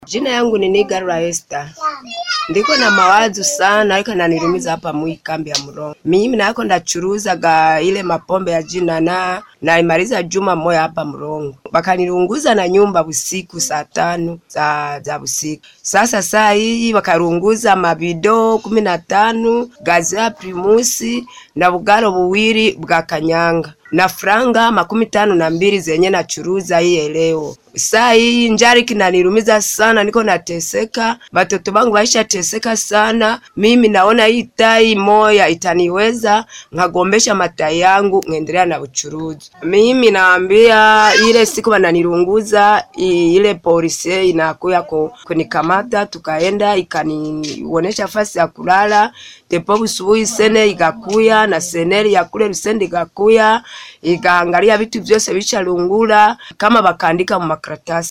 Jina yangu ni Nigarura Esther. Ndiko na mawazo sana ariko nanirumiza hapa mwi kambi ya Murongo. Mimi nako ndachuruzaga ile mapombe ya jina na naimaliza juma moya hapa Murongo. Bakanirunguza na nyumba busiku saa tano za, za busiku. Sasa saa hii wakarunguza mabido kumi na tano gazi ya primusi na bugaro buwiri bwa kanyanga na franga makumi tano na mbili zenye nachuruza hii leo. Saa hii njari kinanirumiza sana, niko nateseka, batoto bangu baisha teseka sana. Mimi naona hii tai moya itaniweza, nkagombesha matai yangu ngendelea na uchuruzi. Mimi naambia ile siku wananirunguza i- ile polisi inakuya ku- kunikamata, tukaenda ikanionyesha fasi ya kulala tepo busubuhi sene igakuya na seneri ya kule Lusende igakuya ikaangalia vitu vyose bicharungura kama bakaandika mu makaratasi